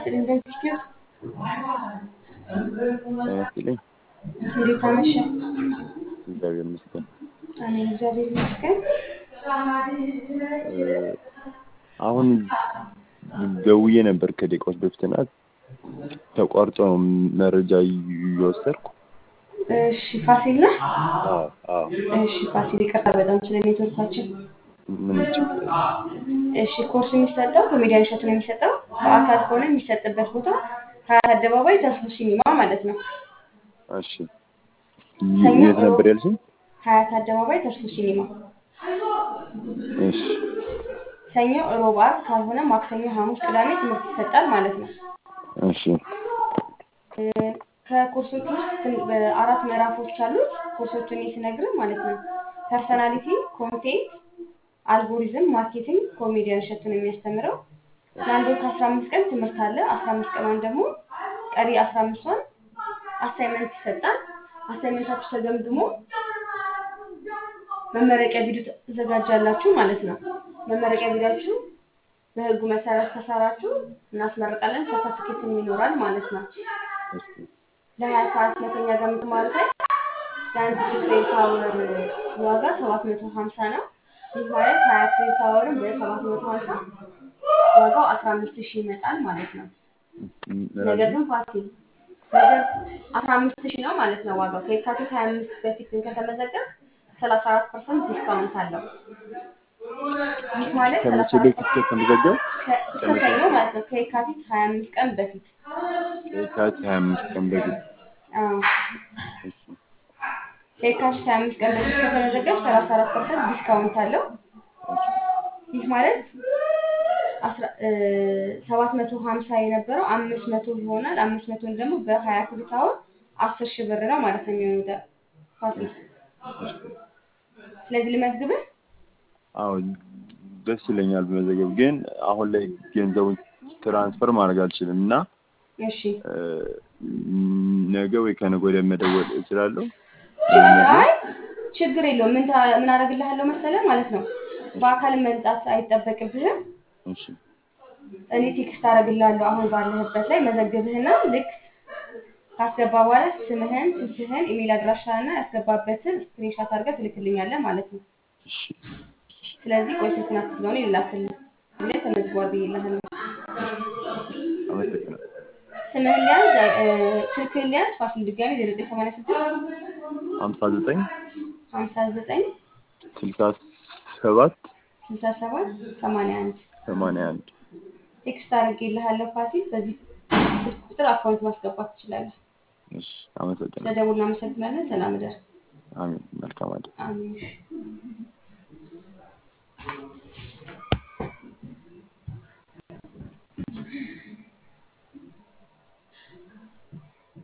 ይስጥልኝ በኢንስቲትዩት ጤና ይስጥልኝ። እንዴት አመሸ? እግዚአብሔር ይመስገን። አሜን፣ እግዚአብሔር ይመስገን። አሁን ደውዬ ነበር ከደቂቃዎች በፊትና ተቋርጦ ነው መረጃ እየወሰድኩ። እሺ ፋሲል ነህ? አዎ አዎ፣ እሺ ፋሲል፣ ይቅርታ በጣም ስለ ኔትወርካችን። ምንም ችግር የለም። እሺ ኮርስ የሚሰጠው ኮሜዲያን እሸቱ ነው የሚሰጠው። በአካል ከሆነ የሚሰጥበት ቦታ ሀያት አደባባይ ተስፉ ሲኒማ ማለት ነው። እሺ ሰኞ የት ነበር ያልሽኝ? ሀያት አደባባይ ተስፉ ሲኒማ። እሺ ሰኞ፣ ሮብ፣ ዓርብ ካልሆነ ማክሰኞ፣ ሐሙስ፣ ቅዳሜ ትምህርት ይሰጣል ማለት ነው። እሺ እ፣ ከኮርሶች ውስጥ ትን- በአራት ምዕራፎች አሉት። ኮርሶቹን እኔ ስነግርህ ማለት ነው ፐርሰናሊቲ፣ ኮንቴንት፣ አልጎሪዝም፣ ማርኬቲንግ ኮሜዲያን እሸቱ ነው የሚያስተምረው። ለአንድ ወር ከአስራ አምስት ቀን ትምህርት አለ። አስራ አምስት ቀኗን ደግሞ ቀሪ አስራ አምስቷን አሳይመንት ይሰጣል። አሳይመንታችሁ ተገምግሞ መመረቂያ ቪዲዮ ተዘጋጃላችሁ ማለት ነው። መመረቂያ ቪዲዮችሁ በህጉ መሰረት ከሰራችሁ እናስመርቃለን። ሰርተፊኬትም ይኖራል ማለት ነው። እሺ ለሀያ ሰዓት ነው ከኛ ጋር የምትማሩት ላይ የአንድ ሺህ ክሬዲት አወር ዋጋ ሰባት መቶ ሀምሳ ነው። ይህ ማለት ሀያ ክሬዲት አወርን በሰባት መቶ ሀምሳ ዋጋው አስራ አምስት ሺህ ይመጣል ማለት ነው። ነገር ግን ፋሲል ነገር አስራ አምስት ሺህ ነው ማለት ነው ዋጋው ከየካቲት ሀያ አምስት በፊት ግን ከተመዘገብ ሰላሳ አራት ፐርሰንት ዲስካውንት አለው። ይህ ማለት ከመቼ ሰላሳ በፊት ከተመዘገብ ከ- እስከ ሰኞ ማለት ነው ከየካቲት ሀያ አምስት ቀን በፊት ከየካቲት ሀያ አምስት ቀን በፊት አዎ እሺ ከየካቲት ሀያ አምስት ቀን በፊት ከተመዘገብ ሰላሳ አራት ፐርሰንት ዲስካውንት አለው። ይህ ማለት ሰባት መቶ ሀምሳ የነበረው አምስት መቶ ይሆናል። አምስት መቶን ደግሞ በሀያ ክሬዲት አወር አስር ሺህ ብር ነው ማለት ነው የሚሆነው ፋሲል። ስለዚህ ልመዝግብህ። አዎ ደስ ይለኛል በመዘገብ ግን አሁን ላይ ገንዘቡን ትራንስፈር ማድረግ አልችልም እና እሺ እ፣ ነገ ወይ ከነገ ወዲያ መደወል እችላለሁ። አይ ችግር የለውም። ምን ታ- ምን አደርግልሃለሁ መሰለህ ማለት ነው በአካል መምጣት አይጠበቅብህም። እሺ እኔ ቴክስት አደርግልሃለሁ አሁን ባለህበት ላይ መዘግብህና ልክ ካስገባ በኋላ ስምህን፣ ስልክህን፣ ኢሜል አድራሻና ያስገባበትን ስክሪንሻት አድርገህ ትልክልኛለህ ማለት ነው። እሺ ስለዚህ ቆይ ስልክና ስለሆነ ይላክልህ ብለ ተመዝጓል ብዬልሃለሁ። አመሰግናለሁ። ስምህን ሊያዝ እ፣ ስልክህን ሊያዝ ፋሲል ድጋሚ ዜሮ ዘጠኝ ሰማንያ ስድስት ሀምሳ ዘጠኝ ሀምሳ ዘጠኝ ስልሳ ሰባት ስልሳ ሰባት ሰማንያ አንድ ሰማንያ አንድ ቴክስት አድርጌልሃለሁ ፋሲል። በዚህ ስልክ ቁጥር አካውንት ማስገባት ትችላለህ። እሺ አመሰግናለሁ። ስለደውል እናመሰግናለን። ሰላም እደር። አሜን። መልካም አደ አሜን።